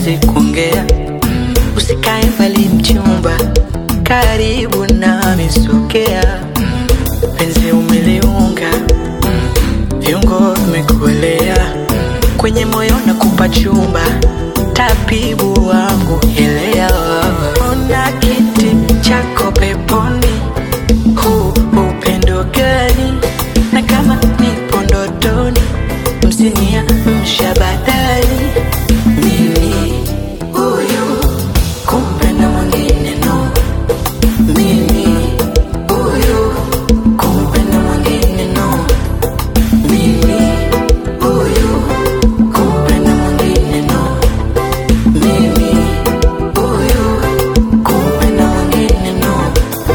hatuwezi kuongea. Usikae mbali mchumba, karibu nami sogea. Penzi umeliunga, viungo vimekuelea, kwenye moyo nakupa chumba, tabibu wangu elewa. Ona kiti chako peponi, huu upendo gani? Na kama nipo ndotoni, msinia mshabadali mimi huyu kumpenda mwingine no mimi huyu kumpenda mwingine no mimi huyu kumpenda mwingine no mimi huyu kumpenda mwingine no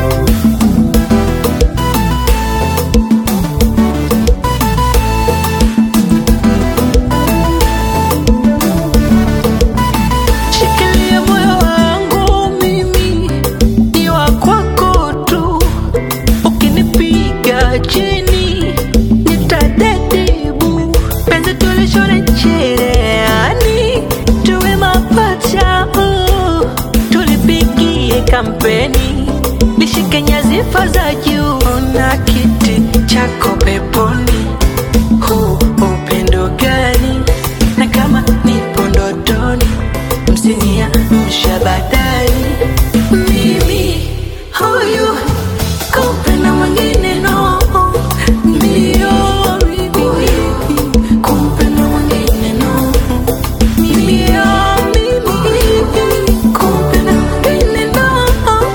Shikilia moyo wangu mimi ni wa kwako tu, ukinipiga chini nitadedibu. Penzi tulishone cherehani, tuwe mapacha, uh, tulipigie kampeni, lishike nyadhifa za juu na kiti chako peponi. Huu upendo gani? Na kama nipo ndotoni msinia mshabadali mimi huyu kumpenda mwingine no ndio mimi kumpenda mwingine no ndio mimi kumpenda mwingine no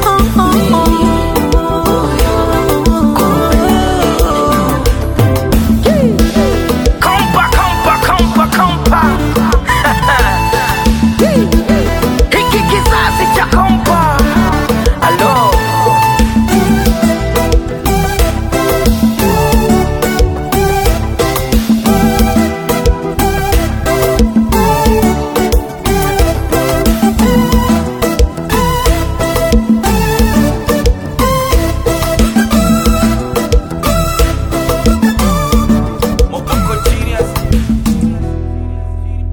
Kompa, kompa, kompa, kompa. Hiki kizazi cha kompa. Alo.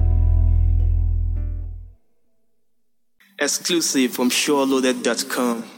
Exclusive from SureLoaded.com.